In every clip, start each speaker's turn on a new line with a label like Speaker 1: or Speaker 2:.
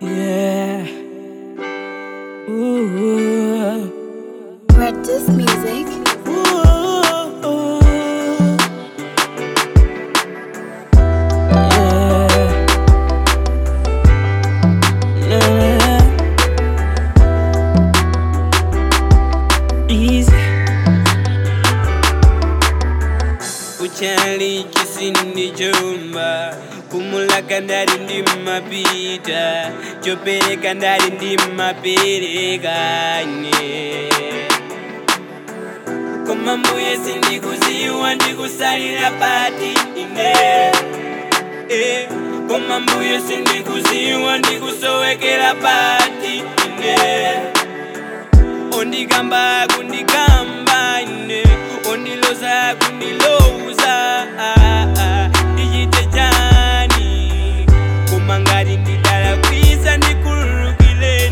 Speaker 1: Yeah. Ooh.
Speaker 2: Practice music.
Speaker 1: Ooh. Yeah. Nah. Easy. Uchali chisindi chumba kumulaka ndali ndi mapita chopereka ndali ndi maperekane koma mbuye sindikuziwa ndikusalira pati ine eh, koma mbuye sindikuziwa ndikusowekera pati ine ondikamba kundikamba ine ondiloza kundiloza ah, ah, ndichite chani koma ngati ndidala kwisa ndikhululukireni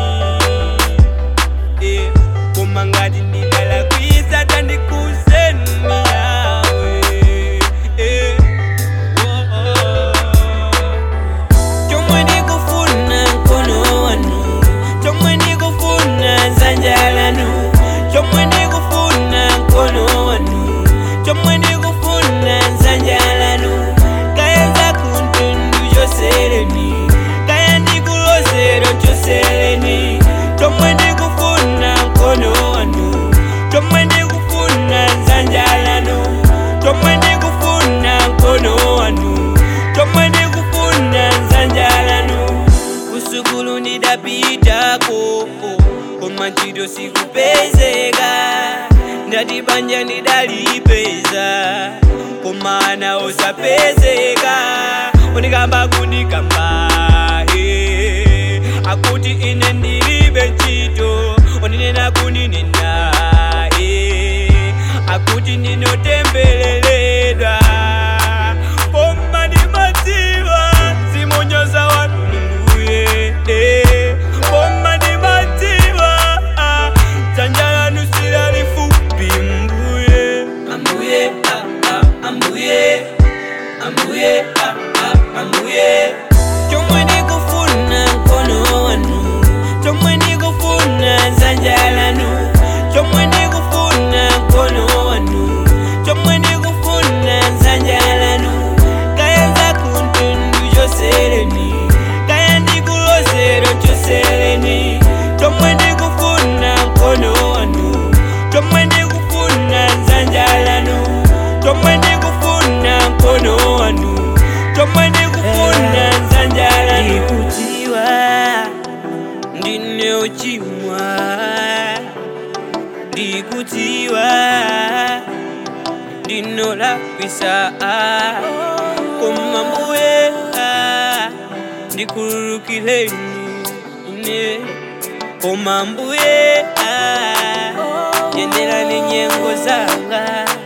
Speaker 1: eh, koma ngati ndidala kwisa tandikuzeni yawe eh, oh, oh. chomwe ndikufuna mkono wanu chomwe ndikufuna dzanja lanu chomwe ndikufuna mkono wanu chomwe ndikufuna dzanja lanu kaya zakuntundu chosereni kaya ndikulozero chosereni chomwe ndikufuna mkono wanu chomwe ndikufuna dzanja lanu chomwe ndikufuna mkono wanu chomwe ndikufuna dzanja lanu kusukulu ndidapitako koma ntchito sikupezeka ndati banja ndidalipeza koma ana osapezeka unikamba kundikamba eh, akuti ine ndilibe ntchito uninena kuninena eh, akuti ndinotembeleredwa koma ndimadziwa zimonyoza wanu mulunguye eh, koma ndimadziwa ah, dzanja lanu silalifupi mbuye ambuye ah, ah, ambuye ambuye ah, ah, ambuye chomwe ndikufuna mkono wanu chomwe ndikufuna dzanja lanu chomwe ndikufuna mkono wanu chomwe ndikufuna dzanja lanu kaya zakuntundu chosereni kaya ndikulozero chosereni chomwe ndikufuna mkono wanu chomwe ndikufuna dzanja lanu chomwe ndikufuna mkono wanu chomwe ndikufuna dzanja lanu ndikudziwa ndine uchimwa ndikudziwa ndinolakwisa koma mbuye ndikhululukireni ine koma mbuye yenderani nyengo zanga